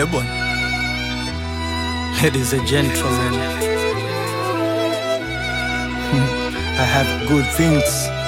Eh bwana, ladies and gentlemen, I have good things,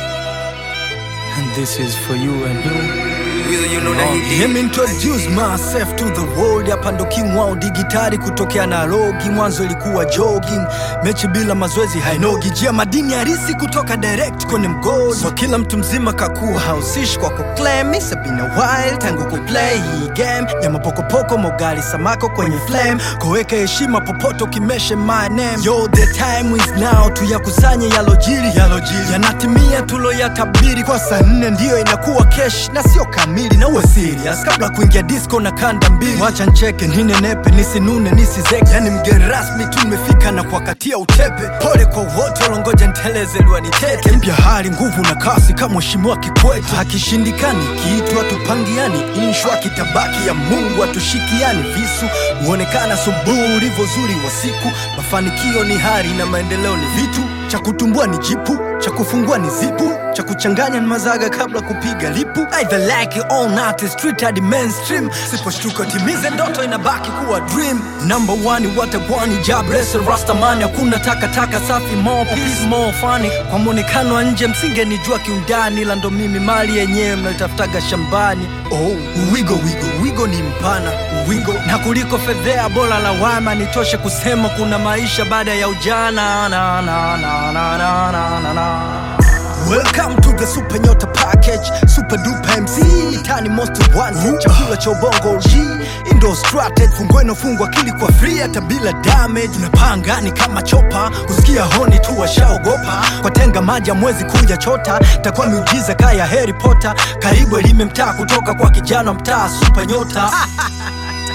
and this is for you and you. Will you know that he did? Let me introduce myself to the world. Hapa ndo king wao digitali kutokea na logi. Mwanzo ilikuwa jogging, mechi bila mazoezi hainogi. Jia madini harisi kutoka direct kwenye mgodi. So kila mtu mzima kakuwa hausishi kwa kuclaim. It's been a while tangu kuplay hii game ya mapokopoko, mogali samako kwenye flame. Koweka heshima popote ukimeshe my name. Yo, the time is now, tuyakusanye yalojiri, yalojiri yanatimia tuloyatabiri. Kwa saa nne ndiyo inakuwa kesh na sio kamili, na uwe serious kabla kuingia disco na kanda mbili. Wacha ncheke ninenepe, nisinune nisizeke, yani mgeni rasmi tu nimefika na kuwakatia utepe. Pole kwa wote walongoja nteleze liwanitete. Mpya hali nguvu na kasi kama mheshimiwa Kikwete. Hakishindikani kitu hatupangiani, inshwa kitabaki ya Mungu hatushikiani. Visu huonekana subuhi ulivyo zuri wa siku. Mafanikio ni hari na maendeleo ni vitu, cha kutumbua ni jipu, cha kufungua ni zipu, cha kuchanganya ni mazaga kabla kupiga lipu. Either like it or not, it's street hadi mainstream. Siposhtuka timize ndoto inabaki kuwa dream. Number one watagwani jabrese rastamani, hakuna takataka safi, more peace, more funny. Kwa mwonekano wa nje msingenijua kiundani, ila ndo mimi mali yenyewe mnaitafutaga shambani. Oh, wigo wigo wigo ni mpana wigo, na kuliko fedhea bora lawama, nitoshe kusema kuna maisha baada ya ujana. Na, na, na, na, na, na, na, na. Welcome to the Super Nyota Package, Super Duper MC, Tani Most Wanted, chakula cha ubongo G, Indo Strategy, fungweno fungwa akili kwa free hata bila damage. Tunapanga ni kama chopa, kusikia honi tu washaogopa, kwa tenga maji ya mwezi kuja chota, takuwa miujiza kaya Harry Potter, karibu elime mtaa kutoka kwa kijana wa mtaa Super Nyota.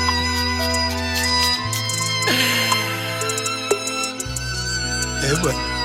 Eh bwana.